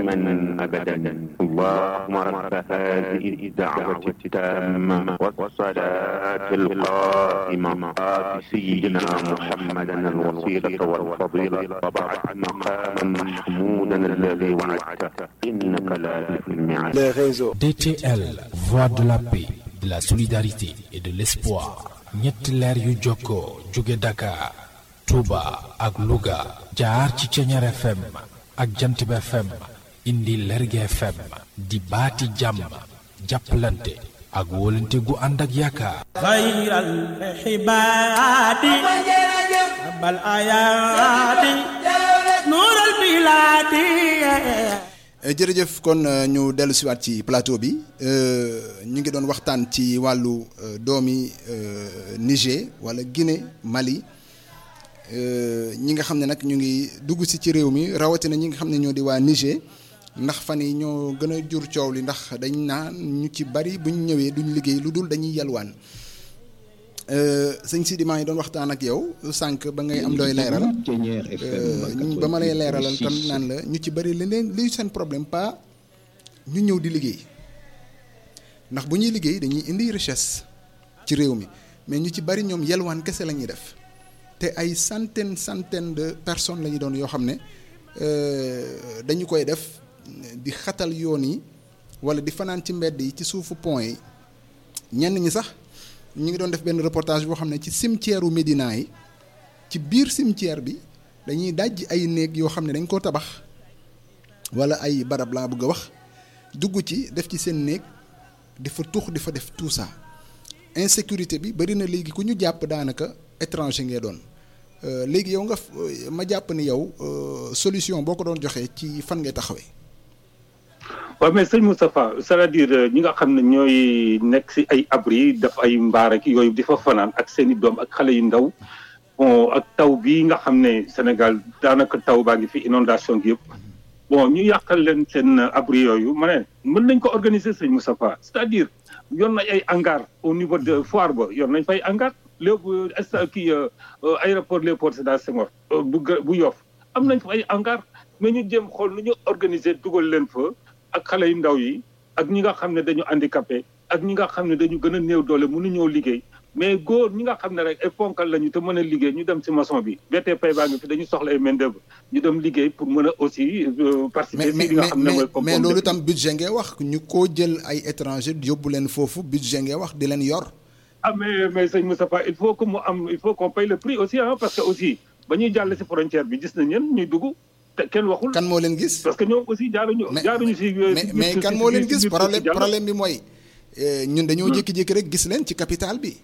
دائما أبدا اللهم رب هذه الدعوة التامة والصلاة القائمة آت سيدنا محمدا الوسيلة والفضيلة وبعد مقاما محمودا الذي وعدته إنك لا تخلف الميعاد les réseaux. DTL, voix de la paix, de la solidarité et de l'espoir. ñetti leer yu jokkoo jóge Dakar, Touba ak Louga jaar ci Ceñeer FM ak Jantib FM indi Lerge FM di baati jàmm jàppalante ak wóolante gu ànd ak yaakaar. خير الحباد بل آياتي نور البلاد jërëjëf kon ñu dellu siwaat ci plateau bi ñu ngi doon waxtaan ci wàllu doomi Niger wala Guinée Mali ñi nga xam ne nag ñu ngi dugg si ci réew mi rawatina ñi nga xam ne ñoo di waa Niger ndax fan yi ñoo gën a jur coow li ndax dañ naan ñu ci bari buñ ñëwee duñ liggéey lu dul dañuy yalwaan sëñ Sidi maa ngi doon waxtaan ak yow sànq ba ngay am looy leeral ñu ba ma lay leeralal tam naan la ñu ci bari li leen li seen problème pas ñu ñëw di liggéey ndax bu ñuy liggéey dañuy indi richesse ci réew mi mais ñu ci bari ñoom yelwaan kese la ñuy def te ay centaine centaine de personnes la ñu doon yoo xam ne dañu koy def di xatal yoon yi wala di fanaan ci mbedd yi ci suufu pont yi ñenn ñi sax ñu ngi doon def benn reportage boo xam ne ci cimetière u Médina yi ci biir cimetière bi dañuy daj ay néeg yoo xam ne dañ koo tabax wala ay barab laa bëgg a wax dugg ci def ci seen néeg di fa tux di fa def tout ça insécurité bi bari na léegi ku ñu jàpp daanaka étranger ngay doon léegi yow nga ma jàpp ni yow solution boo ko doon joxee ci fan ngay taxawee. waaw mais sëñ Moustapha c'est-à-dire ñi nga xam ne ñooy nekk si ay abri def ay mbaar ak yooyu di fa fanaan ak seen i doom ak xale yu ndaw bon ak taw bii nga xam ne Sénégal daanaka taw baa ngi fi inondation gi yëpp bon ñu yàqal leen seen abri yooyu ma ne mën nañ ko organiser sëñ Moustapha c'est-à-dire yor nañ ay hangar au niveau de foire ba yor nañ fay hangar léegi est kii aéroport Léopold Sédar Senghor bu bu Yoff am nañ fa ay hangar mais ñu jéem xool nu ñu organiser dugal leen fa. ak xale yu ndaw yi ak ñi nga xam ne dañu handicapé ak ñi nga xam ne dañu gën a néew doole mënuñoo liggéey mais góor ñi nga xam ne rek ay ponkal lañu te mën a liggéey ñu dem ci maçon bi BTP baa ngi fi dañu soxla ay main d'œuvre ñu dem liggéey pour mën a aussi participer mais ci li nga xam ne mooy mais loolu tam budget ngay wax ñu koo jël ay étranger yóbbu leen foofu budget ngay wax di leen yor. ah mais mais sëñ Moustapha il faut que mu am il faut qu'on paye le prix aussi ah parce que aussi ba ñuy jàll ci frontière bi gis nañ ñen ñuy dugg. te kenn waxul kan moo leen gis. parce que ñoom aussi jaaruñu. jaaruñu si mais mais kan moo leen gis problème problème bi mooy ñun dañoo jékki-jékki rek gis leen ci capital bi.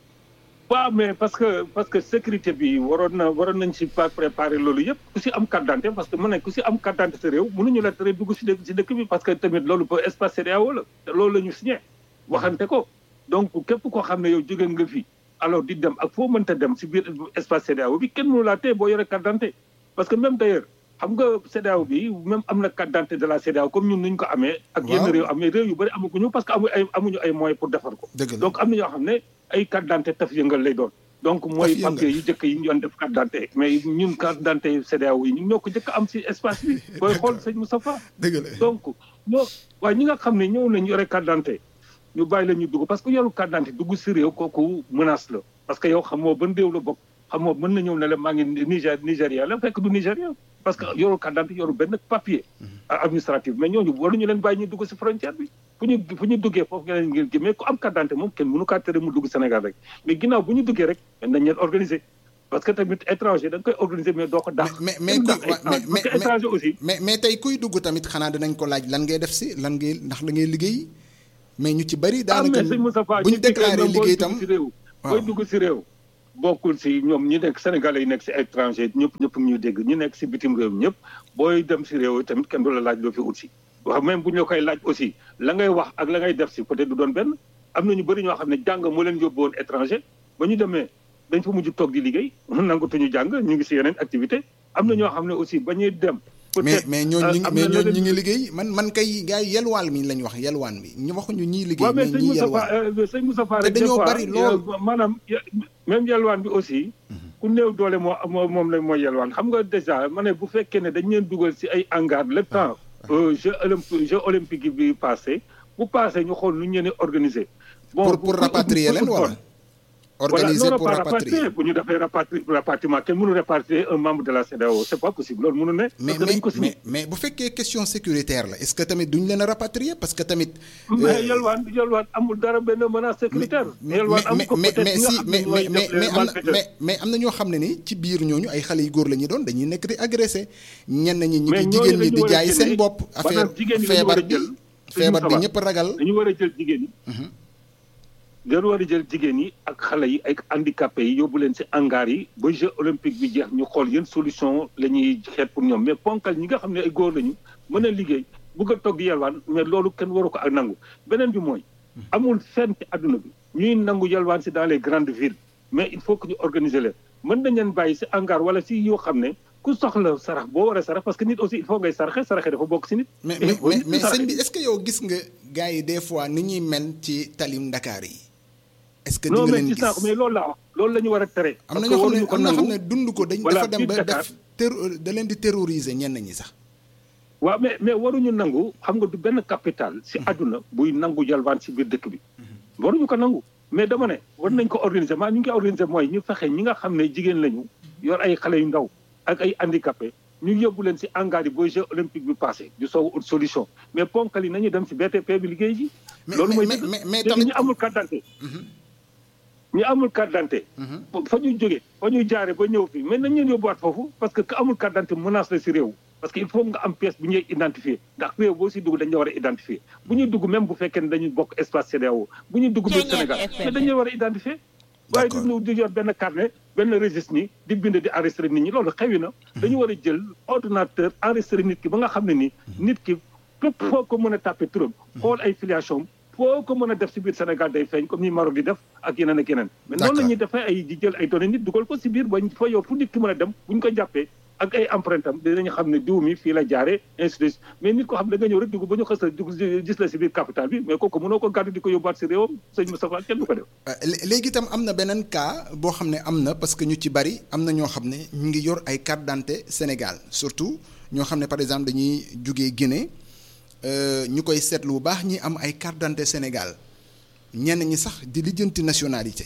waaw mais parce que parce que sécurité bi waroon na waroon nañ si pas préparer loolu yëpp ku si am carte d'identité parce que mën nañ ku si am carte d'identité sa réew mënuñu la tere dugg si dëkk si dëkk bi parce que tamit loolu ba espace CEDEAO la te loolu la ñu signé waxante ko donc képp koo xam ne yow jóge nga fi alors di dem ak foo mënta dem si biir espace CEDEAO bi kenn mënu laa téye boo yore carte d'identité parce que même d'ailleurs xam nga CEDEAO bi même am na carte d'identité de la CEDEAO comme ñun nuñ ko amee ak yenn réew amee réew yu bëri amaguñu parce que amu ay amuñu ay moyens pour defar ko donc am na ñoo xam ne ay carte d'identité taf yëngal lay doon donc mooy papier yi jëkk yi ñu doon def carte d'identité mais ñun carte d'identité CEDEAO yi ñun ñoo ko jëkk am si espace bi booy xool sëñ Moustapha donc ñoo waaye ñi nga xam ne ñëw nañ yore carte d'identité ñu bàyyi la ñu dugg parce que yoru carte d'identité dugg si réew kooku menace la parce que yow xamoo ban réew la bokk xamoo mën na ñëw ne la maa ngi Niger Nigéria la fekk du Nigéria parce que yoru carte d'identité yoru benn papier administratif mais ñooñu waruñu leen bàyyi ñu dugg si frontière bi fu ñu fu ñu duggee foofu nga leen ngeen mais ku am carte d'identité moom kenn mënu kaa tere mu dugg Sénégal rek mais ginnaaw bu ñu duggee rek nañ leen organiser parce que tamit étranger da nga koy organiser mais doo ko dàq mais mais parce que étranger aussi mais mais tey kuy dugg tamit xanaa dinañ ko laaj lan ngay def si lan ngay ndax da ngay liggéey mais ñu ci bëri daanaka bu ñu déclaré liggéey tam booy dugg si réew bokkul si ñoom ñi nekk sénégalais yi nekk si étranger ñëpp ñëpp ñuy dégg ñu nekk si bitim réew ñëpp booy dem si réew tamit kenn du la laaj loo fi ut si waaw même bu ñu la koy laaj aussi la ngay wax ak la ngay def si peut-être du doon benn am na ñu bëri ñoo xam ne jàng moo leen yóbbu woon étranger ba ñu demee dañ fa mujj toog di liggéey nangatuñu jàng ñu ngi si yeneen activité am na ñoo xam ne aussi ba ñuy dem mais mais ñooñu ñu ngi mais ñooñu ñu ngi liggéey man man kay gars yi yelwaan mi lañ wax yelwaan bi ñu waxuñu ñii liggéey mais ñii yelwaan sëñ Moustapha te rek dañoo bari lool maanaam même yelwaan bi aussi ku néew doole moo moo moom la mooy yelwaan xam nga déjà ma ne bu fekkee ne dañ leen dugal si ay hangar le temps jeu olympique jeu olympique bi passé bu passé ñu xool nu ñu leen organiser. pour pour rapatrier leen wala. organiser voilà, non, pour pas rapatrier bu ñu defee rapatri rapatriement kenn mënu rapatrier un membre de la CEDEAO c'est pas possible loolu mënu ne. mais parce que dañ mais ko signé. mais mais bu fekkee question sécuritaire la est-ce que tamit duñ leen a rapatrier parce que tamit. mais yalwaan yalwaan amul dara benn menace sécuritaire. mais yalwaan mais am ko mais peut-être mais ñi nga si xam ne mais ñooy mais mais def les mais am na malfaiteurs. mais mais am na ñoo xam ne ni ci biir ñooñu ay xale yu góor la ñuy doon dañuy nekk di agressé ñenn ñi ñi Mais ngi ñooñu jigéen ñi dañu di war a jaay génne- seen bopp affaire maanaam jigéen ñi dañu feebar war a bi jël feebar bi suñu ñëpp ragal. dañu war a jël jigéen ñi. dañu war a jël jigéen yi ak xale yi ak handicapé yi yóbbu leen ci hangar yi ba jeu olympique bi jeex ñu xool yéen solution la ñuy xeet pour ñoom mais ponkal ñi nga xam ne ay góor lañu mën a liggéey bëgg a togg yalwaan mais loolu kenn waru ko ak nangu beneen bi mooy amul fenn ci àdduna bi ñuy nangu yalwaan ci dans les grandes villes mais il faut que ñu organiser leen mën nañ leen bàyyi ci hangar wala ci yoo xam ne ku soxla sarax boo war a sarax parce que nit aussi il faut ngay saraxe saraxe dafa bokk ci nit. mais Et mais boo mais nit mais saraxe- sëñ bi est-ce que yow gis nga gars yi des fois ni ñuy mel ci talim Dakar yi. est-ce que di non nga mais leen gis naa ko mais gis loolu laa wax loolu la ñu war a tere. am na parce ñoo que xam ne waruñu ko am na xam nangu. ne dund ko dañ Voilà, dafa dem biir ba Dakar. def ter da leen di terroriser ñenn ñi sax. waaw mais mais waruñu nangu xam nga du benn capital si àdduna buy nangu yalwaan si biir dëkk bi waruñu ko nangu mais dama ne war nañ ko organiser maa ñu ngi koy organiser mooy ñu fexe ñi nga xam ne jigéen lañu yor ay xale yu ndaw ak ay handicapé ñu yóbbu leen si hangar yi booy jeu olympique bi passé du soog ut solution mais ponkal yi nañu dem si BTP bi liggéey ji mais loolu mooy mais dëgg. mais mais léegi tamit ñu amul carte d'identité ñu amul carte d'identité fa ñu jógee fa ñu jaare ba ñëw fii mais nañ leen yóbbuwaat foofu parce que ku amul carte d'identité menace la si réew parce que il faut nga am pièce bu ñuy identifier ndax réew boo si dugg dañ la war a identifier bu ñuy dugg même bu fekkee ne dañuy bokk espace CEDEAO bu ñuy dugg biir Sénégal mais dañu war a identifier waaye D'accord. di ñu di yor benn carnet benn registre ni di bind di enregistrer nit ñi loolu xewi na dañu war a jël ordinateur enregistrer nit ki ba nga xam ne ni nit ki fépp foo ko mën a tàppe turam xool ay filiation foo ko mën a def si biir Sénégal day feeñ comme ni Maroc di def ak yeneen ak yeneen mais noonu la ñuy defee ay di jël ay données nit dugal ko si biir ba fa yow fu nit ki mën a dem bu ñu ko jàppee ak ay empreinte am dinañu xam ne diw mi fii la jaaree ainsi de suite mais nit ko xam ne da nga ñëw rek dugg ba ñu xës a dugg gis la si biir capital bi mais kooku mënoo ko gàddu di ko yóbbuwaat si réewam sëñ Moustapha kenn du ko def Euh, lé- léegi itam am na beneen cas boo xam ne am na parce que ñu ci bari am na ñoo xam ne ñu ngi yor ay carte d'identité Sénégal surtout ñoo xam ne par exemple dañuy jugee Guinée euh, ñu koy seetlu bu baax ñi am ay carte d'identité Sénégal ñenn ñi sax di lijjanti nationalité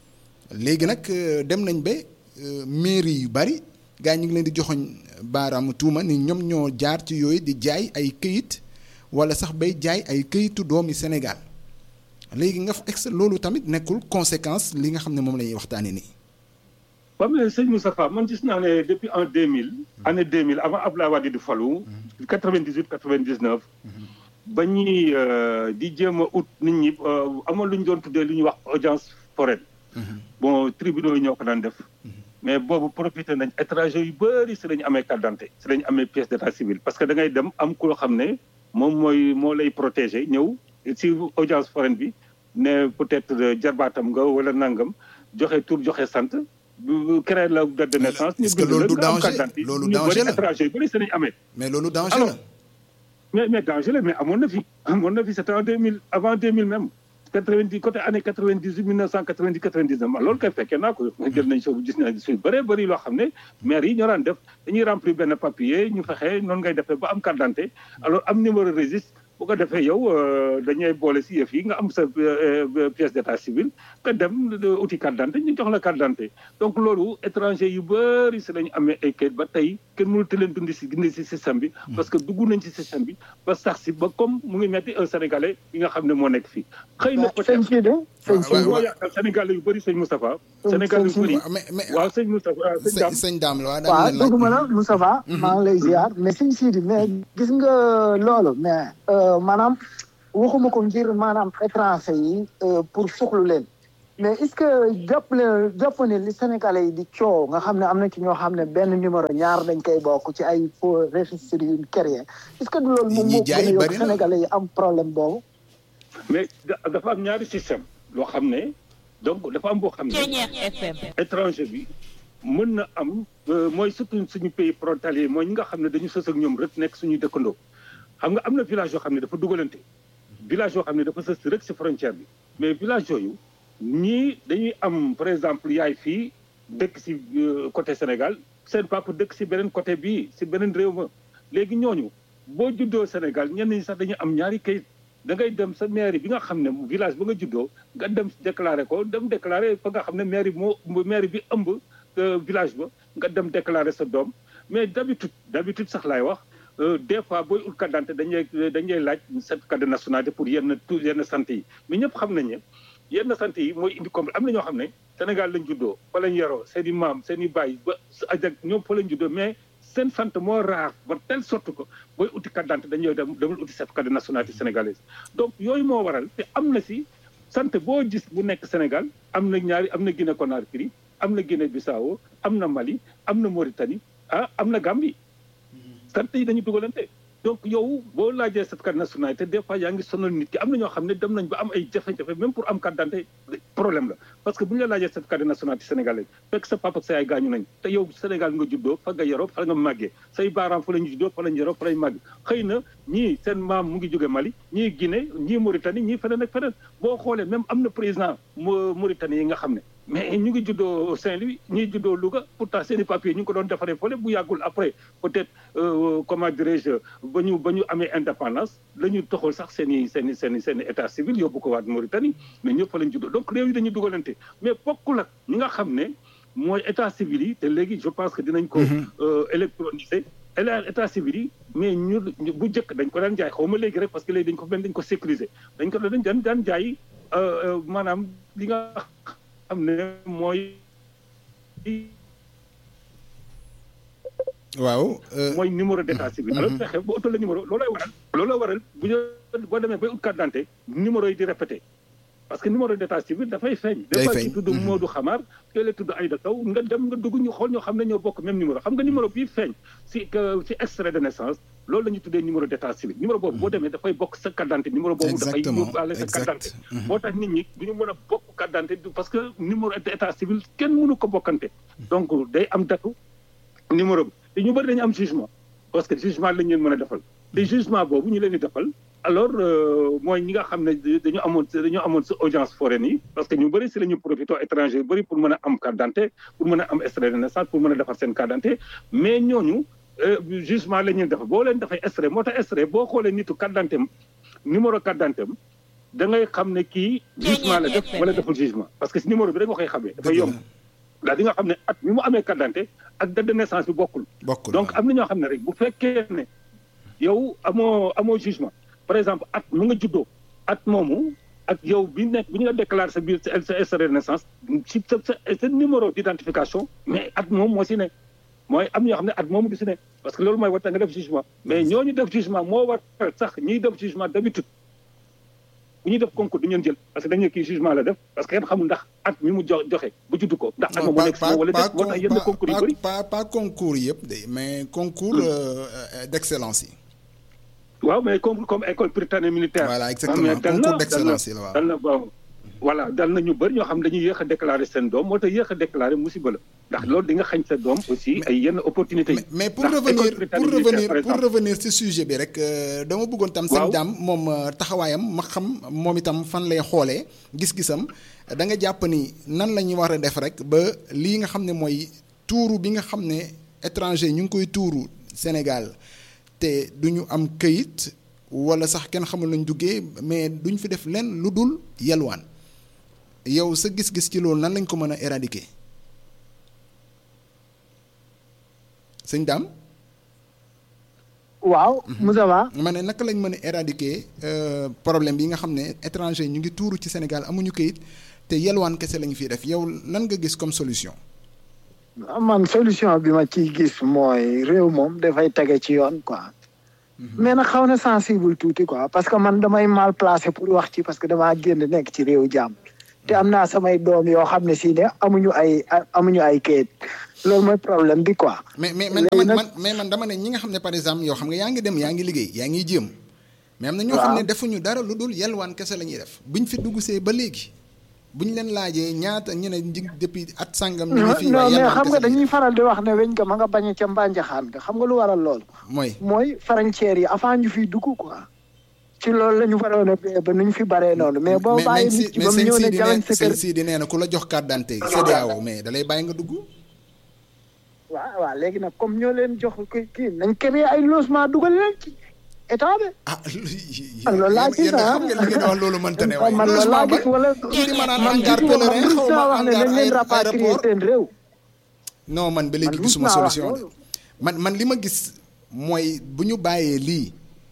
léegi nag euh, dem nañ ba euh, mairie yu bari gars yi ñu ngi leen di joxoñ baaraamu tuuma ni ñoom ñoo jaar ci yooyu di jaay ay këyit wala sax bay jaay ay këyitu doomi Sénégal léegi nga fa ex loolu tamit nekkul conséquence li nga xam ne moom la ñuy waxtaanee nii. waaw mais sëñ Moustapha man gis naa ne depuis en 2000 année 2000 avant Abdoulaye Wade di falu 98 99 ba ñuy euh, di jéem a ut nit ñi euh, amoon lu ñu doon tuddee lu ñuy wax audience foraine bon tribunaux yi ñoo ko daan def mais boobu profité nañ étranger yu bëri si lañu amee carte d'identité si lañu amee pièce d'état civil parce que da ngay dem am ku xam ne moom mooy moo lay protéger ñëw si audience foraine bi ne peut-être jarbaatam nga wala nangam joxe tur joxe sant bu créer la date de naissance. est-ce que loolu du nga am danger carte d'identité. loolu ñu danger bëri la étranger yu bëri si lañu amee. mais loolu danger Alors, la. mais mais danger la mais amoon na fi amoon na fi c'était en 2000 avant 2000 même 90 côté année 98 1990 99 man loolu kay fekkee naa ko jël nañ soo gis naa suy bëree bëri loo xam ne maire yi ñoo daan def dañuy remplir benn papier ñu fexe noonu ngay defee ba am carte d'identité alors am numéro registre bu ko defee yow euh, dañuy boole si yëf yi nga am sa euh, euh, pièce d'état civil nga dem euh, uti carte d'identité ñu jox la carte d'identité donc loolu étranger yu bëri si lañu amee ay kayit ba tey kenn mënut leen dundi si gindi si système bi parce que dugg nañ ci système bi ba sax si ba comme mu ngi metti un sénégalais yi nga xam ne moo nekk fii xëy na sëñ peut-être Sidi sëñ waaw, Sidi moo yàqal sénégalais yu bëri sëñ Moustapha sénégalais yu bëri mais mais waaw sëñ Moustapha sëñ sëñ Dame sëñ Dame la waa waaw daan leen laaj. duguma la Moustapha maa ngi lay ziar mais sëñ Sidi mais gis nga loolu mais euh, maanaam waxuma ko ngir maanaam étranger yi euh, pour soxlu leen mais est-ce que jàpp leen jàpp ne li Sénégalais yi di coow nga xam ne am na ci ñoo xam ne benn numéro ñaar dañ koy bokk ci ay faux registre yu créé est-ce que du loolu moom ñi moo jaay gën a yokk bari na. Sénégalais yi am problème boobu mais da- dafa am ñaari système loo xam ne donc dafa am boo xam ne étranger bi mën na am euh, mooy surtout suñu pays frontalier mooy ñi nga xam ne dañu sës ak ñoom rek nekk suñuy dëkkandoo xam nga am na village yoo xam ne dafa dugalante village yoo xam ne dafa sës rek si frontière bi mais village yooyu ñii dañuy am par exemple yaay fii dëkk si euh, côté Sénégal seen papa dëkk si beneen côté bii si beneen réew ma léegi ñooñu boo juddoo Sénégal ñenn ñi sax dañu am ñaari kayit da ngay dem sa mairie bi nga xam ne village ba nga juddoo nga dem déclaré ko dem déclaré fa nga xam ne mairie moo mairie bi ëmb village ba nga dem déclaré sa doom mais d'habitude d'habitude sax laay wax des fois booy ut carte d'identité dañuy dañuy laaj certificat de nationalité pour yenn tout yenn sant yi mais ñëpp xam nañ ne yenn sant yi mooy indi comme am na ñoo xam ne Sénégal lañ juddoo fa lañ yaroo seen i maam seen i baay ba ajak ñoom fa lañ juddoo mais seen sant moo raar ba telle sorte que booy uti carte d'identité dañuy dem demul uti certificat de nationalité sénégalaise donc yooyu moo waral te am na si sant boo gis bu nekk Sénégal am na ñaari am na Guinée Conakry am na Guinée Bissau am na Mali am na Mauritanie ah am na Gambie sant yi dañu dugalante donc yow boo laajee certificat de nationalité des fois yaa ngi sonal nit ki am na ñoo xam ne dem nañ ba am ay jafe-jafe même pour am carte d'identité problème la parce que bu ñu la laajee certificat de nationalité sénégalais fekk sa papa ak sa yaay gaañu nañ te yow Sénégal nga juddoo fa nga yaroo fa nga màggee say baaraam fa la ñu juddoo fa la ñu yaroo fa la ñu màggee xëy na ñii seen maam mu ngi jóge Mali ñii Guinée ñii Mauritanie ñii feneen ak feneen boo xoolee même am na président Mauritanie yi nga xam ne mais ñu ngi juddoo Saint-Louis ñii juddoo Louga pourtant seen i papiers ñu ngi ko doon defaree fële bu yàggul après peut-être comment dirais-je ba ñu ba ñu amee indépendance la ñu toxal sax seen i seen i seen i seen i état civil yóbbu ko waat Mauritanie mais ñëpp fa lañ juddoo donc réew yi dañuy dugalante mais bokkul ak ñi nga xam ne mooy état civil yi te léegi je pense que dinañ ko électroniser état civil yi mais ñu bu njëkk dañ ko daan jaay xaw ma léegi rek parce que léegi dañ ko benn dañ ko sécuriser dañ ko dañ daan daan jaay maanaam li nga xam ne mooy waaw mooy numéro d'état civil alors fexe ba oto la numéro loolay waral loolay waral bu ñu boo demee bay ut carte d'identité numéro yi di répété parce que numéro d'état civil dafay feeñ des fois ci tudd Modou Xamar kii la tudd Aïda Taw nga dem nga dugg ñu xool ñoo xam ne ñoo bokk même numéro xam nga numéro bii feeñ si ci extrait de naissance loolu la ñu tuddee numéro d'état civil numéro boobu boo demee dafay bokk sa carte d'identité numéro boobu dafay yóbbaale sa carte d'identité moo tax nit ñi du ñu mën a bokk carte d'identité parce que numéro d'état civil kenn mënu ko bokkante donc day am datu numéro bi te ñu bëri dañu am jugement parce que jugement lañ leen mën a defal te jugement boobu ñu leen di defal alors mooy ñi nga xam ne dañu amoon dañu amoon sa audience foraine yi parce que ñu bëri si la ñu profité étranger yu bëri pour mën a am carte d'identité pour mën a am extrait de naissance pour mën a defar seen carte d'identité mais ñooñu jugement la ñuy defal boo leen dafay extrait moo tax extrait boo xoolee nitu carte d'identité numéro carte d'identité da ngay xam ne kii jugement la def wala deful jugement parce que si numéro bi rek nga koy xamee dafay yomb daal di nga xam ne at mi mu amee carte d'identité ak date de naissance bi bokkul donc am na ñoo xam ne rek bu fekkee ne yow amoo amoo jugement par exemple at mu nga juddoo at moomu ak yow bi nekk bi ñu la déclaré sa biir sa extrait de naissance ci sa sa numéro d'identification mais at moom moo si ne mooy am ñoo xam ne at moomu du si ne parce que loolu mooy war nga def jugement mais ñooñu def jugement moo war sax ñiy def jugement d'habitude bu ñuy def concours du ñu jël parce que dañu kii jugement la def parce que kenn xamul ndax at mi mu jox joxe bu juddu ko ndax at moomu nekk si wala def moo tax yenn concours yu bëri pas pas concours yëpp de mais concours d'excellence yi waaw mais comme comme école prytanée militaire. voilà exactement concours d'excellence yi la waaw dal na waaw voilà dal na ñu bëri ñoo xam dañuy yéex a déclarer seen doom moo tax yéex a déclarer musiba la ndax loolu di nga xañ sa doom aussi ay yenn opportunités yi. mais pour revenir pour revenir pour revenir ci sujet bi rek dama bëggoon tam. sëñ Dame moom taxawaayam ma xam moom itam fan lay xoolee gis-gisam da nga jàpp ni nan la ñuy war a def rek ba lii nga xam ne mooy tuuru bi nga xam ne étranger ñu ngi koy tuuru Sénégal. te du ñu am këyit wala sax kenn xamul nañ duggee mais duñ fi def lenn lu dul yalwaan yow sa gis-gis ci loolu nan lañ ko mën a éradiquer sëñ Dame. waaw Moussa ma ne naka lañ mën a éradiquer problème bi nga xam ne étranger ñu ngi tuuru ci Sénégal amuñu këyit te yalwaan kese lañu fiy def yow lan nga gis comme solution. man solution bi ma ciy gis mooy réew moom dafay tege ci yoon quoi. mais nag xaw na sensible tuuti quoi parce que man damay mal placé pour wax ci parce que damaa génn nekk ci réew jàmm. te am naa samay doom yoo xam ne si ne amuñu ay amuñu ay kayit loolu mooy problème bi quoi. mais mais man man mais man dama ne ñi nga xam ne par exemple yow xam nga yaa ngi dem yaa ngi liggéey yaa ngi jéem. mais am na ñoo xam ne defuñu dara lu dul yelwaan kese la ñuy def buñ fi dugg see ba léegi. bu ñu leen laajee ñaata ñu ne depuis at sangam. ñu ngi fi non mais xam nga dañuy faral di wax ne weñ ko ma nga bañ ca mbànjaxaan nga xam nga lu waral lool. mooy mooy frontières yi avant ñu fiy dugg quoi. ci loolu la ñu waroon a bee ba nu ñu fi baree noonu. mais boo bàyyi nit ki ba mu ñëw ne jalañ sa kër mais sëñ nee na ku la jox carte d'identité CEDEAO mais da lay bàyyi nga dugg. waaw waaw léegi nag comme ñoo leen jox kii nañ créé ay logement dugal leen ci état bi. ah man loolu laa gis yéen ah xam ngeen li ngeen wax loolu mënta ne waaye man loolu laa gis wala kii di ma naan man hangar gisuma man pèlerin rus xaw naa ma wax ne hangar dañ leen rapatrier aéroport seen réew. non man ba léegi Man rus gisuma naa wax solution de loolu. man man li ma gis mooy bu ñu bàyyee lii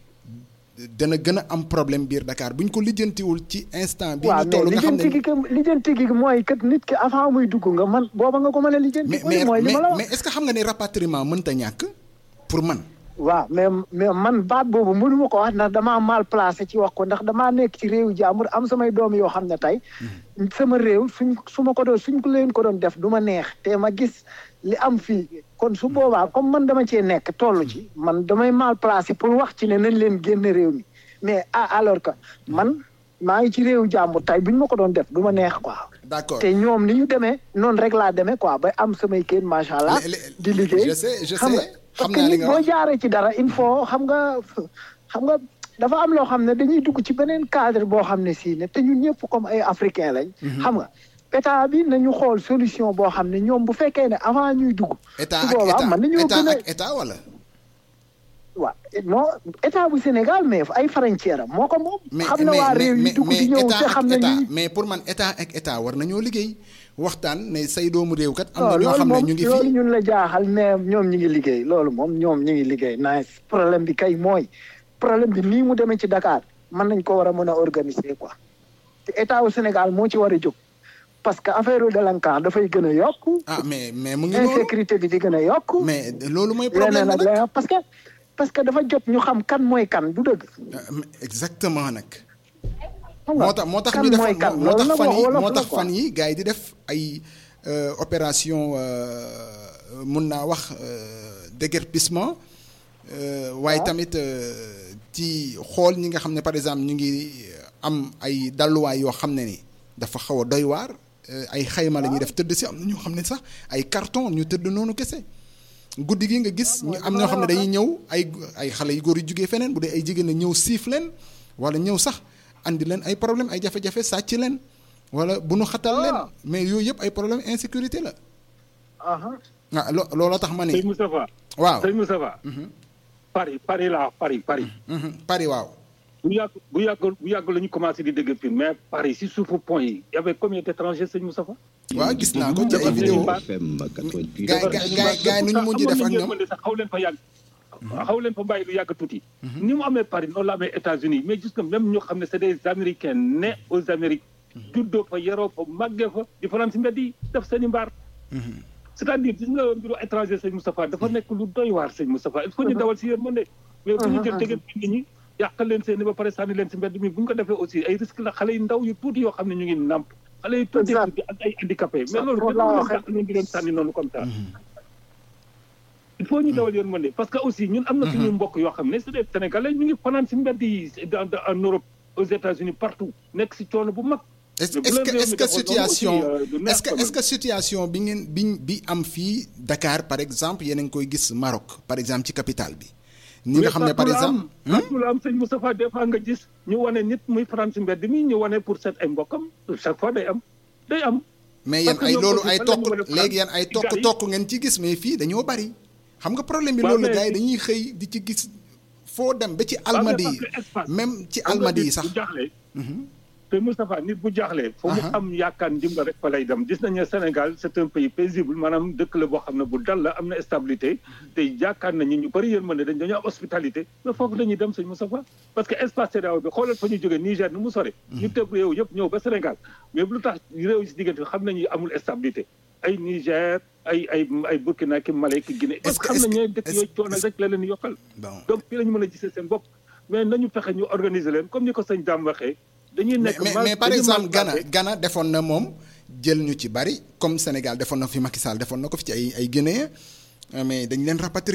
dana gën a am problème biir Dakar bu ñu ko lijjantiwul ci instant bi waaw ñu toll mais nga xam lijjanti ne gi que lijjanti gi mooy kat nit ki avant muy dugg nga man booba nga ko mën a lijjanti. mais ko mais mooy li ma la mais wax. mais est-ce que xam nga ne rapatriement mënta ñàkk pour man waaw mais mais man baat boobu mënu ma ko wax ndax damaa mal placé ci wax ko ndax damaa nekk ci réewu jàmbur am samay doom yoo xam ne tey sama réew suñ su ma ko doon suñ ko leen ko doon def du ma neex te ma gis li am fii kon su boobaa comme man dama cee nekk toll ci man damay mal placé pour wax ci ne nañ leen génn réew mi mais ah alors que man maa ngi ci réewu jàmbur tey buñ ma ko doon def du ma neex quoi. d'accord te ñoom ni ñu demee noonu rek laa demee quoi ba am samay kayit macha allah. Le- le- di liggéey je sais je xam nga sais parce xam que naa li nit nga boo wax jaaree ci dara il faut xam nga xam nga dafa am loo xam ne dañuy dugg ci beneen cadre boo xam ne sii ne te ñun ñëpp comme ay africain lañ. xam nga état bi nañu xool solution boo xam ne ñoom bu fekkee ne avant ñuy dugg. état su ak boobaa état mën nañoo état gën a ak état wala waaw non état bu Sénégal mais ay frontière am moo ko moom. mais xam na waa réew yi dugg di ñëw état te ak xam ne état ñu. mais pour man état ak état war nañoo liggéey waxtaan ne say doomu réew kat am na non ñoo loolu xam ne moom ñu ngi loolu fi ñun la jaaxal mais ñoom ñu ngi liggéey loolu moom ñoom ñu ngi liggéey nice problème bi kay mooy problème bi nii mu demee ci Dakar mën nañ ko war a mën a organiser quoi te état wu Sénégal moo ci war a jóg parce que affaire délinquant dafay gën a yokk ah mais mais mu ngi noonu insécurité bi di gën a yokk mais loolu mooy problème leneen bi ak nag leneen parce que parce que dafa jot ñu xam kan mooy kan du dëgg Ah, mais exactement nag xam nga moo tax moo tax kan ñu def mooy kan moo tax loolu fan nag yi wolof moo la tax quoi. fan yi gars yi di def ay euh, opération euh, mun naa wax euh, déguerpissement euh, waaye tamit euh, ci xool ñi nga xam ne par exemple ñu ngi am ay dalluwaay yoo xam ne ni dafa xaw a doy waar euh, ay xayma la ñuy def tëdd si am na ñoo xam ne sax ay carton ñu tëdd noonu kese guddi gi nga gis ñu am ñoo xam ne dañuy ñëw ay ay xale yu góor yu jugee feneen bu dee ay jigéen a ñëw siif leen wala ñëw sax andi leen ay problème ay jafe-jafe sàcc leen wala bu nu xatal leen mais yooyu yëpp ay problème insécurité la aha ah lo looloo tax ma sëñ ni Moustapha waaw sëñ Moustapha Paris Paris laa Paris Paris mhm, Paris waaw bu yàgg bu yàgg bu yàgg la ñu commencé di dégg fii mais Paris si suufu pont yi y avait combien d'étrangers sëñ Moustapha waaw gis naa ko ci ay Dafa vidéo FM gaay gaay gaay gaay nu ñu mujj def ak ñoom sax xaw leen fa yàgg xaw leen fa bàyyi lu yàgg tuuti ni mu amee Paris noonu la amee États-Unis mais gis nga même ñoo xam ne c'est des Américains nés aux Amériques juddoo fa yaroo fa màggee fa di fanaan si mbedd yi def seen i mbaar c'est-à-dire gis nga mbiru étranger sëñ Moustapha dafa nekk lu doy waar sëñ Moustapha il faut ñu dawal si yërmande mais bu ñu jël tegeen nit ñi yàqal leen seen i ba pare sànni leen si mbedd mi bu ñu ko defee aussi ay risque la xale yu ndaw yu tuuti yoo xam ne ñu ngi nàmp xale yu tuuti Exact. tuuti ak ay handicapé mais loolu foofu dañu laa leen waxee. dàq noonu di leen sànni noonu comme ça il faut ñu dawal yërmande parce que aussi ñun am na suñu mbokk yoo xam ne c'est des sénégalais ñu ngi fanaan si mbedd yi dans dans- en Europe aux États-Unis partout nekk si coono bu mag est-ce Mais bu est-ce leen que réew est-ce mi que defoon noonu situation aussi, euh, du neex est-ce que quand est-ce que situation bi ngeen bi bi am fii Dakar par exemple yéen a ngi koy gis Maroc par exemple ci capitale bi ni nga xam ne par exemple partout la am sëñ Moustapha des fois nga gis ñu wane nit muy fanaan si mbedd mi ñu wane pour seet ay mbokkam chaque fois day am day am mais yéen parce que ay ñoom loolu aussi ay fan tokk la ñu mën a faral léegi yéen ay ci tokk gars yi. tokk ngeen ci gis mais fii dañoo bari xam nga problème bi Waaw, loolu mais gars yi fii- dañuy xëy di ci gis foo dem ba ci Waaw, mais almadi parce yi que espace. même ci xam nga almadi yi nit sax bu jaaxlee te Moustapha nit bu jaaxlee foo mu Aha. am yaakaar ndimbal rek fa lay dem gis nañu ne Sénégal c'est un pays paisible maanaam dëkk la boo xam ne bu dal la am na stabilité te yaakaar nañu ñu bëri yërmande dañ dañoo am hospitalité mais foofu dañuy dem sëñ Moustapha parce que espace CEDEAO bi xoolal fa ñu jógee Niger nu mu sore ñu tëb réew yëpp ñëw ba Sénégal mais lu tax réew yi si diggante xam nañu amul stabilité ay Niger ay ay ay Burkina ki Mali ki Guinée Est-ce parce que- que xam est-ce nañu que- dëkk est-ce- yooyu coono est-ce- rek la leen yokkal bon donc fii la ñu mën a gisee seen bopp mais nañu fexe ñu organiser leen comme ni ko sëñ Dame waxee dañuy mais nekk mais, mal- mais par dañuy exemple mal Ghana placé. Ghana defoon na moom jël ñu ci bari comme Sénégal defoon na fi Macky Sall defoon na ko fi ci ay ay Guinéens mais dañ leen rapatrier